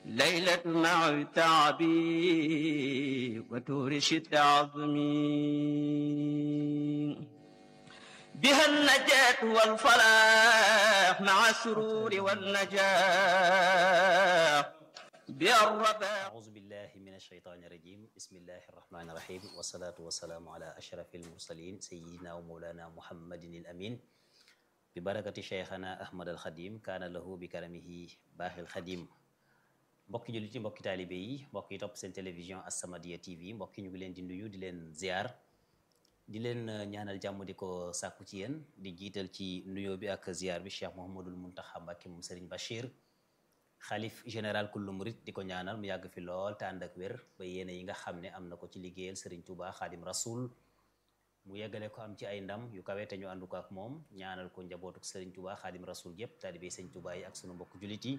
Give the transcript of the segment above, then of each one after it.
ليلة مع تعبي وتورش عظمي بها النجاة والفلاح مع السرور والنجاح بها الرباح أعوذ بالله من الشيطان الرجيم بسم الله الرحمن الرحيم والصلاة والسلام على أشرف المرسلين سيدنا ومولانا محمد الأمين ببركة شيخنا أحمد الخديم كان له بكرمه باخي الخديم mbokki jullit yi mbokki taalibe yi mbokk yi topp seen télévision As-Samadiyya TV mbokki ñu ngi leen di nuyu di leen ziar di leen ñaanal jàmm di ko sàkku ci yéen di jiital ci nuyoo bi ak ziar bi Cheikh Mouhamadul Mountakha Mbacké moom Serigne Bachir xalif général kullu murit di ko ñaanal mu yàgg fi lool te ànd ak wér ba yéene yi nga xam ne am na ko ci liggéeyal Serigne Touba Xaadim Rasoul mu yeggale ko am ci ay ndam yu kawe te ñu àndu ko ak moom ñaanal ko njabootuk Serigne Touba Xaadim Rasoul yépp taalibe Serigne Touba yi ak sunu mbokk jullit yi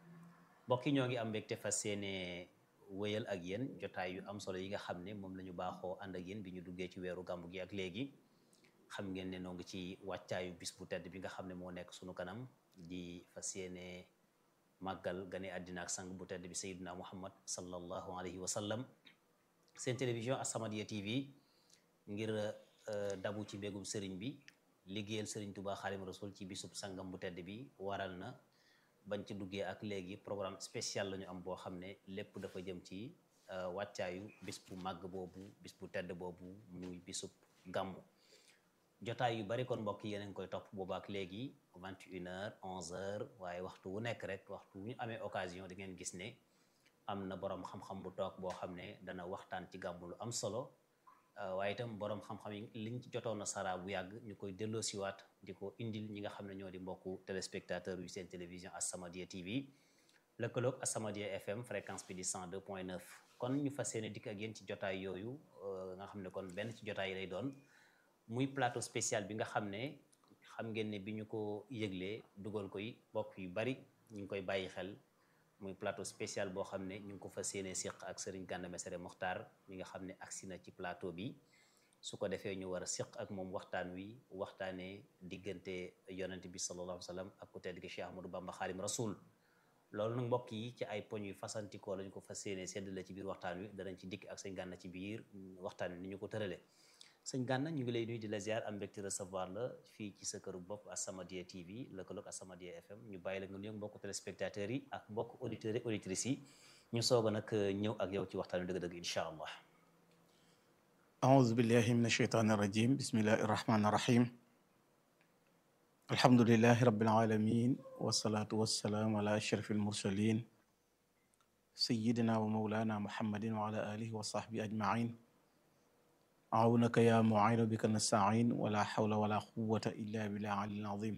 mbokk yi ñoo ngi am mbégte fas yéene wéyal ak yéen jotaay yu am solo yi nga xam ne moom la ñu baaxoo ànd ak yéen bi ñu duggee ci weeru gàmmu gi ak léegi xam ngeen ne noo ngi ci wàccaayu bis bu tedd bi nga xam ne moo nekk sunu kanam di fas yéene màggal gane àddina ak sang bu tedd bi sayyidina muhammad sallallahu alayhi wa sallam seen télévision As-Samadiyya TV ngir dabu ci mbégum sëriñ bi liggéeyal sëriñ Tuubaa Xaadimu Rasuul ci bisub sangam bu tedd bi waral na bañ ci duggee ak léegi programme spécial la ñu am boo xam ne lépp dafa jëm ci wàccaayu bis bu màgg boobu bis bu tedd boobu muy bisub gàmmu jotaay yu bari kon mbokk yi yéen a ngi koy topp boobu ak léegi 21h 11h waaye waxtu wu nekk rek waxtu wu ñu amee occasion di ngeen gis ne am na borom xam-xam bu toog boo xam ne dana waxtaan ci gàmmu lu am solo waaye itam borom xam-xam yi liñ ci jotoon na sara bu yàgg ñu koy delloosiwaat di ko indil ñi nga xam ne ñoo di mbokku téléspectateur yu seen télévision As-Samadiyya TV lëkkaloog As-Samadiyya FM fréquence bi di 102.9 kon ñu fas yéene dikk ak yéen ci jotaay yooyu nga xam ne kon benn ci jotaay yi lay doon muy plateau spécial bi nga xam ne xam ngeen ne bi ñu ko yëglee dugal koy mbokk yu bari ñu ngi koy bàyyi xel muy plateau spécial boo xam ne ñu ngi ko fas yéene siq ak Serigne Gana Messere Mokhtar mi nga xam ne agsi na ci plateau bi su ko defee ñu war a siq ak moom waxtaan wi waxtaanee diggante yonent bi sallallahu alayhi wa sallam ak ku tedd gi Cheikh Ahmadou Bamba Xaadim Rasul loolu nag mbokk yi ci ay poñ yu fasantikoo lañu ko fas yéene séddale ci biir waxtaan wi danañ ci dikk ak sëñ Gana ci biir waxtaan wi ni ñu ko tërale sëñ Gana ñu ngi lay nuyu di la ziar am mbégte recevoir la fii ci sa këru bopp As-Samadiyya TV lëkkaloog As-Samadiyya FM ñu bàyyi la nga nuyoog mbokku téléspectateurs yi ak mbokk auditeurs et auditrices yi ñu soog a nag ñëw ak yow ci waxtaan wi dëgg-dëgg incha allah أعوذ بالله من الشيطان الرجيم بسم الله الرحمن الرحيم الحمد لله رب العالمين والصلاة والسلام على أشرف المرسلين سيدنا ومولانا محمد وعلى آله وصحبه أجمعين عونك يا معين بك نستعين ولا حول ولا قوة إلا بالله العلي العظيم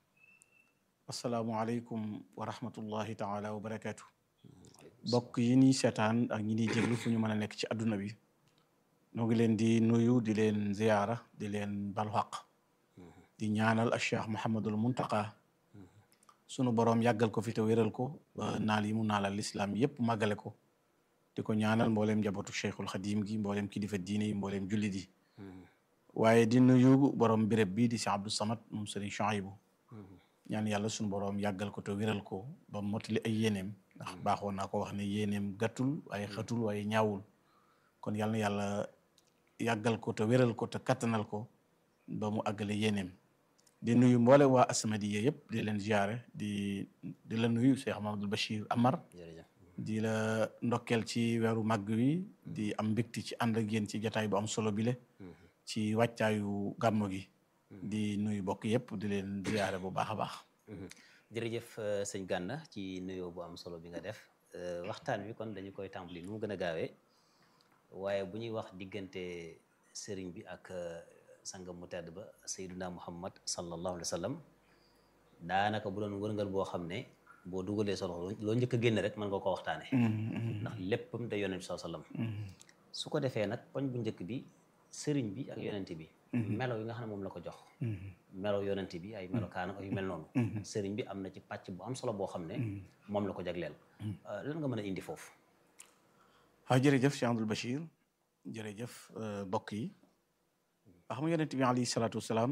السلام عليكم ورحمة الله تعالى وبركاته bokk yi ni seetaan ak ñi ni jéglu fu ñu mën a nekk ci àdduna bi ñoo ngi leen di nuyu di leen ziyaara di leen balu xaq di ñaanal al cheikh Mouhamadul Muntaqa sunu boroom yàggal ko fi te wéral ko ba naal yi mu naalal lislaam yépp màggale ko di ko ñaanal mbooleem njabootu cheikhul xadim gi mbooleem kilifa diine yi mbooleem jullit yi waaye di nuyu borom béréb bi di si Abdou Samad moom sëriñ Chouaïbou ñaan yàlla sunu boroom yàggal ko te wéral ko ba motali ay yéeneem ndax baaxoon naa ko wax ne yéeneem gàttul waaye xatul waaye ñaawul kon yàlla na yàlla yàggal ko te wéral ko te kattanal ko ba mu àggale yéeneem di nuyu mboole waa As-Samadiyya yëpp di leen ziare di di la nuyu Cheikh Mamadou Bachir Amar di la ndokkeel ci weeru màgg wi di am mbégte ci ànd ak yéen ci jataay bu am solo bile ci wàccaayu gàmmu gi di nuyu bokk yëpp di leen ziare bu baax a baax jërëjëf sëñ Gana ci nuyoo bu am solo bi nga def waxtaan wi kon dañu koy tàmbali nu mu gën a gaawee waaye bu ñuy wax diggante sëriñ bi ak sangam mu tedd ba sayyiduna muhammad sallallahu alayhi wa sallam daanaka bu doon wërngal boo xam ne boo dugalee solo loo njëkk a génn rek mën nga ko waxtaane ndax léppam da yonent bi sallam su ko defee nag poñ bu njëkk bi sëriñ bi ak yonent bi melo yi nga xam ne moom la ko jox melo yonent bi ay melo kaana yu mel noonu sëriñ bi am na ci pàcc bu am solo boo xam ne moom la ko jagleel lan nga mën a indi foofu waaw jërëjëf Cheikh Abdoul Bachir jërëjëf mbokk yi wax mu yonent bi alayhi salaatu wasalaam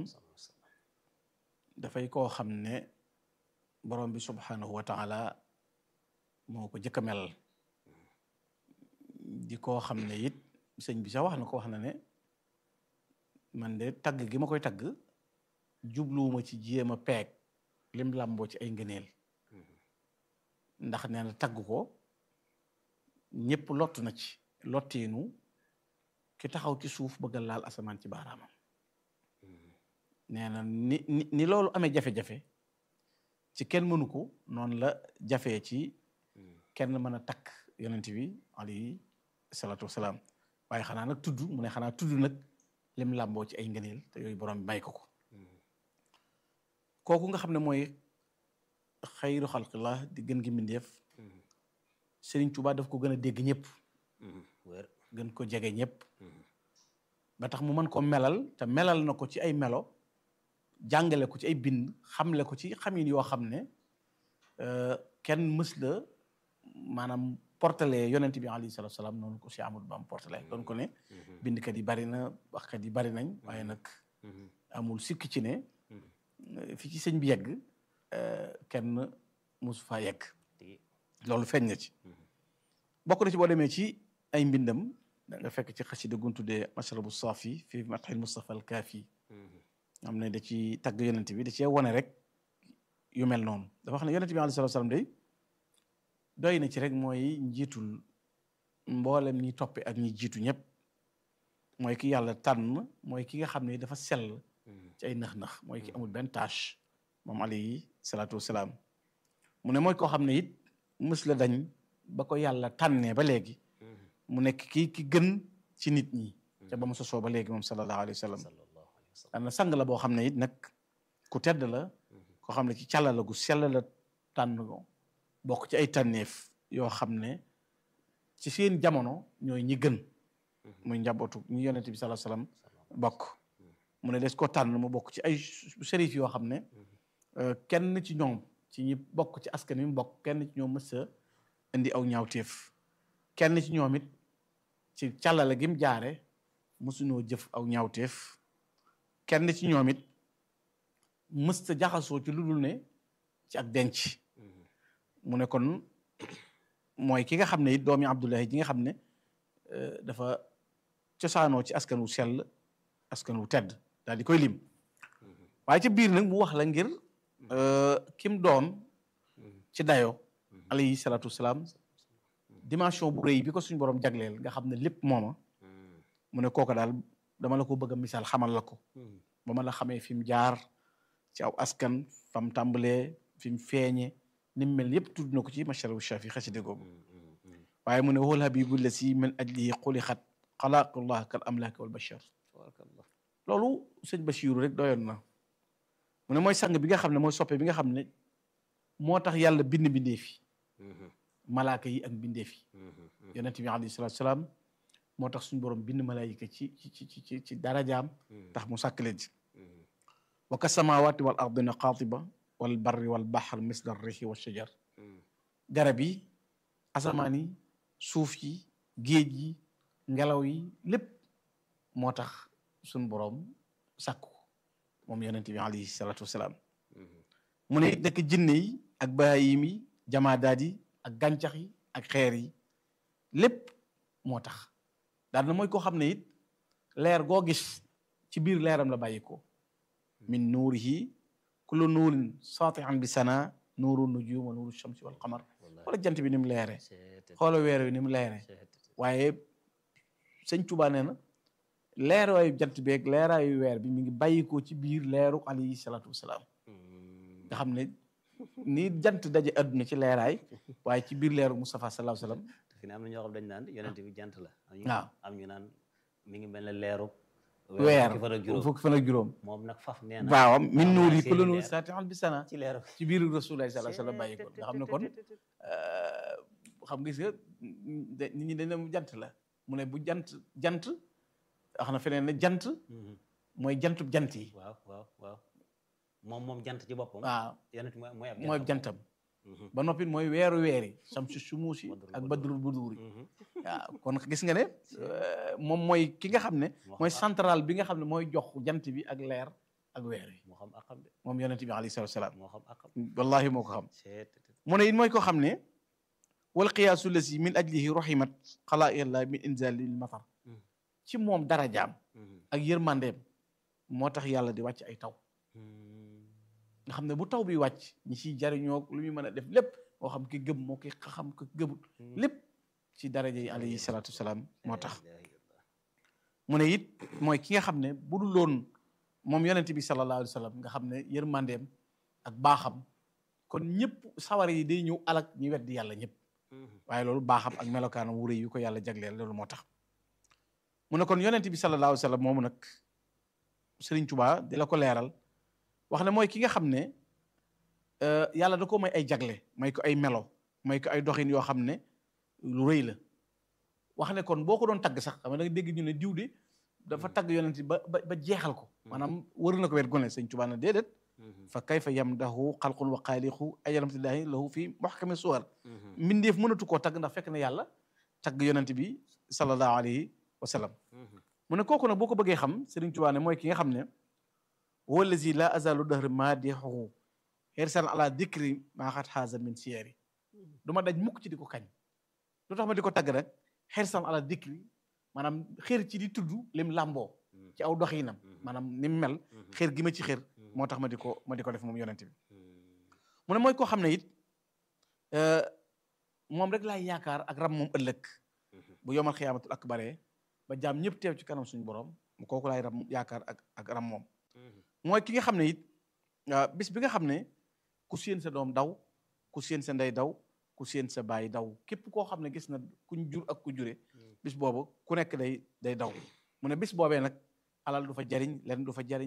dafay koo xam ne borom bi subhanahu wa taala moo ko jëkk a melal di koo xam ne it sëñ bi sax wax na ko wax na ne man de tagg gi ma koy tagg jubluwuma ci jéem a peeg lim làmboo ci ay ngëneel ndax nee na tagg ko ñëpp lott na ci lotteenu ki taxaw ci suuf bëgg a laal asamaan ci baaraamam nee na ni ni ni loolu amee jafe-jafe ci kenn mënu ko noonu la jafee ci kenn mën a takk yonent bi alayhi salaatu wasalaam waaye xanaa nag tudd mu ne xanaa tudd nag lim làmboo ci ay ngëneel te yooyu borom bi may ko ko kooku nga xam ne mooy xayru xalqillah di gën gi mbindeef Sëriñ Tuubaa daf ko gën a dégg ñëpp wér gën ko jege ñëpp ba tax mu mën ko melal te melal na ko ci ay melo jàngale ko ci ay bind xamle ko ci xamin yoo xam ne kenn mës la maanaam portale yonent bi alayhi salaatu salaam noonu ko si Amadou Bam portale doon ko ne bindkat yi bari na waxkat yi bari nañ waaye nag amul sikk ci ne fi ci sëñ bi yegg kenn mosu faa yegg loolu feeñ na ci bokk na ci boo demee ci ay mbindam da nga fekk ci xasida gun tuddee mashrabu saafi fi matxil Mustafa al Kaafi xam ne da ci tagg yonent bi da cee wone rek yu mel noonu dafa xam ne yonent bi alayhi salaatu salaam day doy na ci rek mooy njiitul mboolem ñi toppe ak ñi jiitu ñëpp mooy ki yàlla tànn mooy ki nga xam ne dafa sell ci ay nax-nax mooy ki amul benn tâche moom alayhi salaatu wasalaam mu ne mooy koo xam ne it mës la dañ ba ko yàlla tànnee ba léegi mu nekk kii ki gën ci nit ñi ca ba mu sosoo ba léegi moom sallallahu alayhi wa sallam dana sang la boo xam ne it nag ku tedd la koo xam ne ci càlla la gu sell la tànn ko bokk ci ay tànneef yoo xam ne ci seen jamono ñooy ñi gën muy njabootu ñi yonent bi sallallahu alayhi wa sallam bokk mu ne des ko tànn mu bokk ci ay sérif yoo xam ne kenn ci ñoom ci ñi bokk ci askan wi mu bokk kenn ci ñoom mës a indi aw ñaawteef kenn ci ñoom it ci càllale gi mu jaare mësuñoo jëf aw ñaawteef kenn ci ñoom it mës ta jaxasoo ci lu dul ne ci ak denc mu ne kon mooy ki nga xam ne it doomi Abdullahi ji nga xam ne dafa cosaanoo ci askan wu sell askan wu tedd daal di koy lim waaye ci biir nag mu wax la ngir kim doon ci dayo alayhi salaatu wasalaam dimension bu rëy bi ko suñu borom jagleel nga xam ne lépp mooma mu ne kooka daal dama la ko bëgg a misaal xamal la ko ba ma la xamee fi mu jaar ci aw askan fam tàmbalee fi mu feeñe ni mu mel yépp tudd na ko ci masharabu shafi xaside googu waaye mu ne wal habibu la si min ajlihi xulixat xalaqullah kal amlaaki wal bashar loolu sëñ Bachiru rek doyoon na mu ne mooy sang bi nga xam ne mooy soppe bi nga xam ne moo tax yàlla bind bindee fi malaaka yi ak bindee fi yonent bi alayhi salaatu salaam moo tax suñu borom bind malaayika ci ci ci ci ci darajaam tax mu sàkk leen ci wa ka samawaati wal ardina qaatiba wal barri wal bahr misla rihi wa shajar garab yi asamaan yi suuf yi géej yi ngelaw yi lépp moo tax suñu borom sàkku moom yonent bi alayhi salaatu wasalaam mu ne nekk jinne yi ak baayim yi jamaadaat yi ak gàncax yi ak xeer yi lépp moo tax daal na mooy koo xam ne it leer goo gis ci biir leeram la bàyyi ko min nuurihi kullu nuurin saatihan bi sana nuuru nujum wa nuuru shamsi wal qamar wala jant bi ni mu leere xoola weer wi ni mu leere waaye sëñ Tuubaa nee na leeraayu jant beeg leeraayu weer bi mi ngi bàyyikoo ci biir leeru alayhi salaatu wasalaam nga xam ne ni jant daje adduna ci leeraay waaye ci biir leeru Mustafa sallallahu alayhi wasallam fi ne am na ñoo xam dañ naan yonent bi jant la waaw am ñu naan mi ngi mel ne leeru weer fukki fan ak juróom fukki fan ak juróom moom nag faf nee na waaw min am nuuri naa kullu seeni nuur leer. saatihan bi sana ci leeru ci biir Rasulullah sallallahu alayhi wasallam bàyyi ko nga xam ne kon xam nga gis nga de- nit ñi dañ ne mu jant la mu ne bu jant jant wax na feneen ne jant Mhm. mooy jantub jant yi waaw waaw waaw moom moom jant ci boppam waaw yonent mooy mooy ab mooy jantam. jantam Mhm. ba noppi mooy weeru weeri samsu sumuusi Badrul ak buduuri. badrul buduuri Mhm. waaw kon gis nga ne euh, moom mooy ki nga xam ne moo mooy xam central bi nga xam ne mooy jox jant bi ak leer ak weer yi moo xam akam de moom yonent bi alayhi salaatu salaam moo xam akam wallahi moo ko xam seet mu ne it mooy koo xam ne wal qiyaasu lasi min ajlihi rahimat xalaaiqillah min inzalil matar ci moom darajaam ak yërmandeem moo tax yàlla di wàcc ay taw nga xam ne bu taw bi wàcc ñi ciy jariñoo lu muy mën a def lépp moo xam ki gëm moo ki xam ko gëmul lépp ci daraja yi alayhi salaatu wasalaam moo tax mu ne it mooy ki nga xam ne bu dul loon moom yonent bi sallallahu alayhi wa sallam nga xam ne yërmandeem ak baaxam kon ñëpp sawar yi day ñëw alak ñi weddi yàlla ñëpp waaye loolu baaxam ak melokaanam wu rëy yu ko yàlla jagleel loolu moo tax mu ne kon yonent bi sallallahu alayhi wa sallam moomu nag Sëriñ Tuubaa di la ko leeral wax ne mooy ki nga xam ne yàlla da ko may ay jagle may ko ay melo may ko ay doxin yoo xam ne lu rëy la wax ne kon boo ko doon tagg sax xam nga da nga dégg ñu ne diw de dafa tagg yonent ba ba ba jeexal ko maanaam wër na ko wet gone Sëriñ Tuubaa ne déedéet fa kayfa yamdahu xalqun wa xaaliqu ay alamtillahi lahu fi muhkami suwar mbindeef mënatu koo tagg ndax fekk na yàlla tagg yonent bi sallallahu alayhi wa sallam mu ne kooku nag boo ko bëggee xam Sëriñ Tuubaa ne mooy ki nga xam ne wallazi la azalu dahr maadixuhu xersan ala dikri maa xat xaasa min siyari du ma daj mukk ci di ko kañ lu tax ma di ko tagg rek xersan ala dikri maanaam xër ci di tudd lim làmboo ci aw doxinam maanaam ni mu mel xër gi ma ci xër moo tax ma di ko ma di ko def moom yonent bi mu ne mooy koo xam ne it moom rek laay yaakaar ak ram moom ëllëg bu yomal xiyaamatul akbaree ba jaam ñëpp teew ci kanam suñu borom mu kooku laay ram yaakaar ak ak ram moom mooy ki nga xam ne it bis bi nga xam ne ku séen sa doom daw ku séen sa ndey daw ku séen sa baay daw képp koo xam ne gis na kuñ jur ak ku jure bis boobu ku nekk day day daw mu ne bis boobee nag alal du fa jariñ lenn du fa jariñ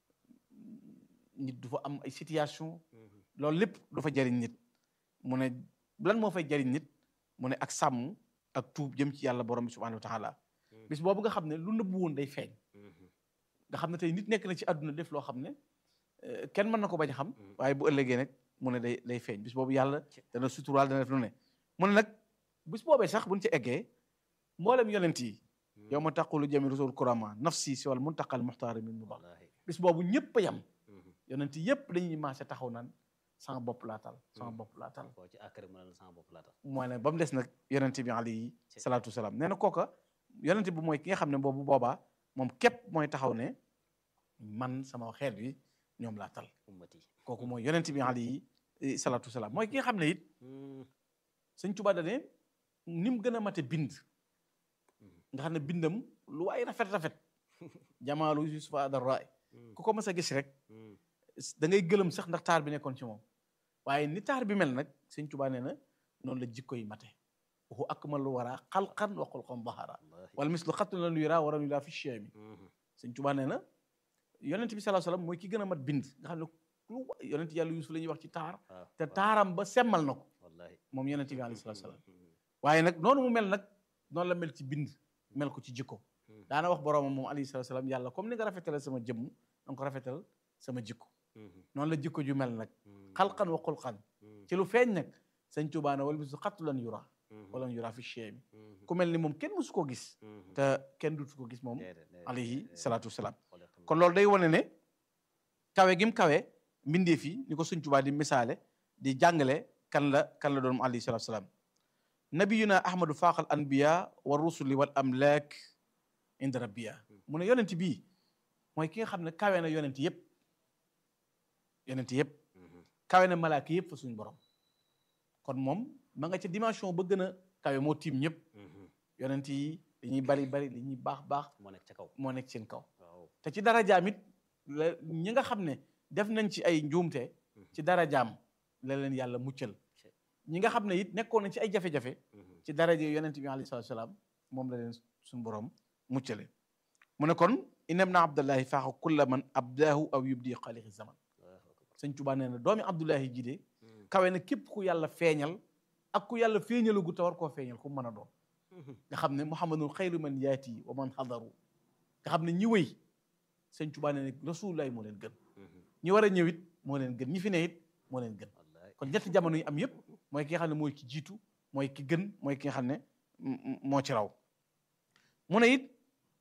nit du fa am ay situation loolu lépp du fa jariñ nit mu ne lan moo fay jariñ nit mu ne ak sàmm ak tuub jëm ci yàlla borom bi subhanahu wa taala bis boobu nga xam ne lu nëbbu woon day feeñ nga xam ne tey nit nekk na ci àdduna def loo xam ne kenn mën na ko bañ a xam waaye bu ëllëgee nag mu ne day day feeñ bis boobu yàlla dana suturaal dana def lu ne mu ne nag bis boobee sax buñ ci eggee mboolem yonent yi yow ma taqulu jami rusul kurama nafsi si wal muntaqal muxtaari min mu baax bis boobu ñëpp a yam yonent yëpp dañuy maase taxaw naan sama bopp laa tal sama bopp laa tal koo ci àkkari mu ne la sama bopp laa tal mooy ne ba mu des nag yonent bi alayhi salaatu wasalaam nee na kooka yonent bi mooy ki nga xam ne boobu boobaa moom képp mooy taxaw ne man sama xeet bi ñoom laa tal ummati kooku mooy yonent bi alayhi salaatu wasalaam mooy ki nga xam ne it sëñ Tuubaa da ne ni mu gën a mate bind nga xam ne bindam lu waay rafet rafet jamaalu yusufa adarraay ku ko mas a gis rek da ngay gëlëm sax ndax taar bi nekkoon ci moom waaye ni taar bi mel nag sëñ Tuubaa nee na noonu la jikko yi mate waxu akmalu wara xalqan wa xulqan bahara wala mislu xattu lan yura waram yura fi cheemi sëñ Tuubaa nee na yonent bi sallallahu alayhi wasallam mooy ki gën a mat bind nga xam ne lu yonent yàlla yusuf la ñuy wax ci taar te taaram ba semmal na ko moom yonent bi alayhi salaam waaye nag noonu mu mel nag noonu la mel ci bind mel ko ci jikko daana wax boroomam moom alayhi salaam yàlla comme ni nga rafetale sama jëmm danga ko rafetal sama jikko noonu la jikko ju mel nag xalqan wa xulqan ci lu feeñ nag sëñ Tuubaa ne wala bisu xattu lan yura wala yura fi cheemi ku mel ni moom kenn musu ko gis te kenn dutu ko gis moom alayhi salaatu wasalaam kon loolu day wane ne kawe gim kawe mbindeef yi ni ko sëñ Tuubaa di misaale di jàngale kan la kan la doon mu alayhi salaatu wasalaam nabiyuna ahmadu faaqal anbiya wa rusuli wal amlaak inda rabbiya mu ne yonent bii mooy ki nga xam ne kawe na yonent yëpp yonent yëpp kawe na malaaka yëpp fa suñu borom kon moom ma nga ca dimension ba gën a kawe moo tiim ñëpp yonent yi dañuy bari bari li ñuy baax baax moo nekk ca kaw moo nekk seen kaw te ci darajaam it la ñi nga xam ne def nañ ci ay njuumte ci darajaam la leen yàlla muccal ñi nga xam ne it nekkoon nañ ci ay jafe-jafe ci daraja yonent bi alayhi salaatu salaam moom la leen suñu borom muccale mu ne kon inam na abdullahi faaxa kulla man abdaahu aw yubdi xaalixi zaman sëñ Tuubaa nee na doomi abdullahi ji de kawe na képp ku yàlla feeñal ak ku yàlla feeñalagu te war koo feeñal ku mën a doon nga xam ne muhammadun xayru man yaati wa man xadaru nga xam ne ñi wëy sëñ Tuubaa nee na rasulullahi moo leen gën ñi war a ñëw it moo leen gën ñi fi ne it moo leen gën kon ñetti jamono yi am yépp mooy ki nga xam ne mooy ki jiitu mooy ki gën mooy ki nga xam ne moo ci raw mu ne it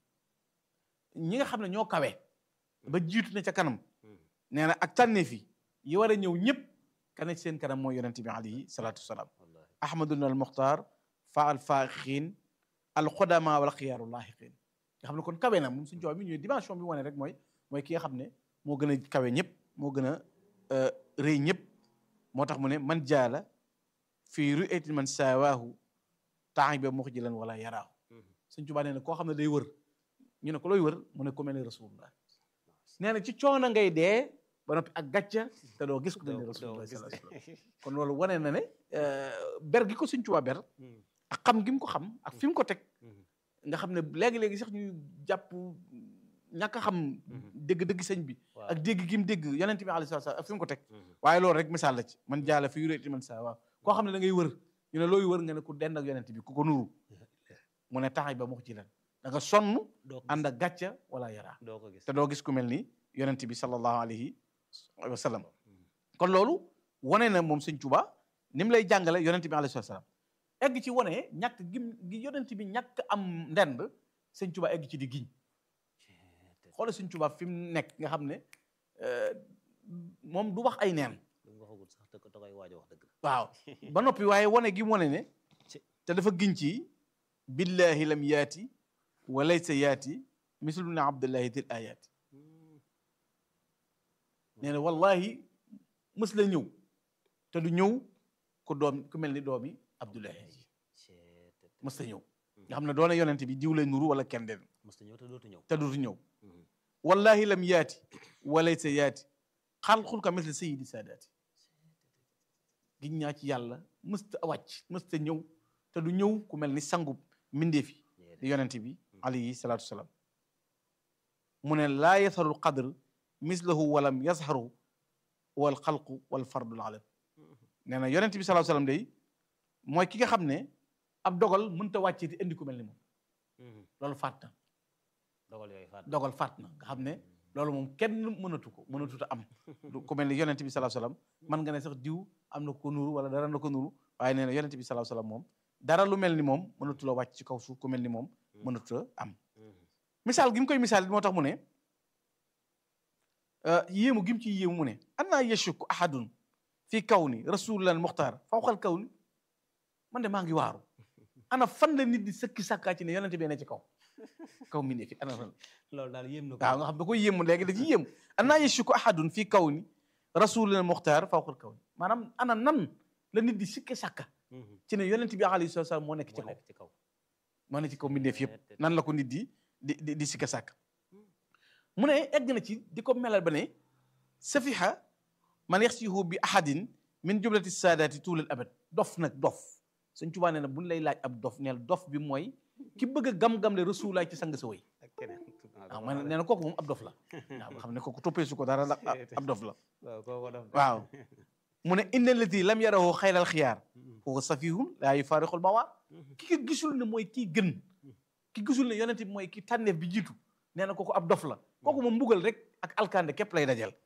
ñi nga xam ne ñoo kawe ba jiitu ne ca kanam nee na ak tànneef yi yi war a ñëw ñëpp ka ne ci seen kanam mooy yonent bi alayhi salaatu wasalaam ahmaduna al muxtaar fa al faaxiin al xudama wal xiyaaru laaxiqiin nga xam ne kon kawe na moom suñu coow mi ñëw dimension bi wane rek mooy mooy ki nga xam ne moo gën a kawe ñëpp moo gën a rëy ñëpp moo tax mu ne man jaala fii ru'yati man saawaahu taaxiba muxjilan wala yaraahu suñ Tuubaa nee na koo xam ne day wër ñu ne ko looy wër mu ne ku mel ne rasulullah nee na ci coono ngay dee ba noppi ak gàcca te doo gis ku mel ne rasulullah sallallahu alayhi wasallam kon loolu wane na ne ber gi ko suñ Tuubaa ber ak xam gi mu ko xam ak fi mu ko teg nga xam ne léegi-léegi sax ñuy jàpp ñàkk a xam dégg-dëgg sëñ bi ak dégg gi mu dégg yonent bi alayhi salaam ak fi mu ko teg waaye loolu rek misaal la ci man jaala fi yuréeti man saa waaw koo xam ne da ngay wër ñu ne looy wër nga ne ku dend ak yonent bi ku ko nuru mu ne taxay ba mu ci lan da nga sonn ànd ak gàcca wala yaraa te doo gis ku mel ni yonent bi sallallahu alayhi wa sallam kon loolu wane na moom sëñ Tuubaa ni mu lay jàngale yonent bi alayhi salaam egg ci wane ñàkk gim gi yonent bi ñàkk am ndend sëñ Tuubaa egg ci di giñ xoolal sëñ Tuubaa fi mu nekk nga xam ne moom du wax ay neen waaw ba noppi waaye wane gi mu wane ne te dafa giñ ci billahi lam yaati wa laysa yaati mislu na abdullahi dil ayaati nee na wallahi mës la ñëw te du ñëw ku doom ku mel ni doomi abdullahi mës la ñëw nga xam ne doona yonente bi diw lay nuru wala kenn den te dootu ñëw wallahi lam yaati wa laysa yaati xalqul ka misli sayidi saadaati giñ ñaa ci yàlla mësta wàcc mësta ñëw te du ñëw ku mel ni sangub mbindeefi di yonente bi alayhi salaatu wasalaam mu ne laa yasarul qadr mislahu walam yazharu wal xalqu wal fardul alam nee na yonente bi salaatu wasalaam day mooy ki nga xam ne ab dogal mënta wàccee ti indi ku mel ni moom loolu faat na dogal faat na nga xam ne loolu moom kenn mënatu ko mënatut a am ku mel ni yonente bi salaatu wasalaam man nga ne sax diw am na ko nuru wala dara na ko nuru waaye nee na yonente bi salaatu wasalaam moom dara lu mel ni moom mënatu la wàcc ci kaw suuf ku mel ni moom mënatu a am misaal gi mu koy misaal moo tax mu ne yéemu gi mu ci yéemu mu ne annaa yashuk ahadun fii kaw ni rasulilan muxtaar fawqal kaw ni man de maa ngi waaru ana fan la nit di sëkki sàkkaa ci ne yonente bi ne ci kaw kaw mi ne fi ana fan loolu daal yéem na ko waaw nga xam da koy yéemu léegi da ci yéemu annaa yashuk ahadun fii kaw ni rasulilan muxtaar fawqal kaw ni maanaam ana nan la nit di sikki sàkka ci ne yonent bi alayhi salaam moo nekk ci kaw moo nekk ci kaw mbindeef yëpp nan la ko nit di di di di sikka sàkk mu ne egg na ci di ko melal ba ne safiha man yaxsihu bi ahadin min jublati saadaati tuulal abad dof nag dof Sëñ Tuubaa nee na buñ lay laaj ab dof neel dof bi mooy ki bëgg a gam-gam le rasulaay ci sang sa way waaw man nee na kooku moom ab dof la waaw nga xam ne kooku toppee su ko dara la ab dof la waaw mu ne inna allati lam yarahu xayral xiyaar huwa safihun laa yufaarixul mawaa ki ko gisul ne mooy kii gën ki gisul ne yonent bi mooy ki tànneef bi jiitu nee na kooku ab dof la kooku moom mbugal rek ak alkande képp lay dajal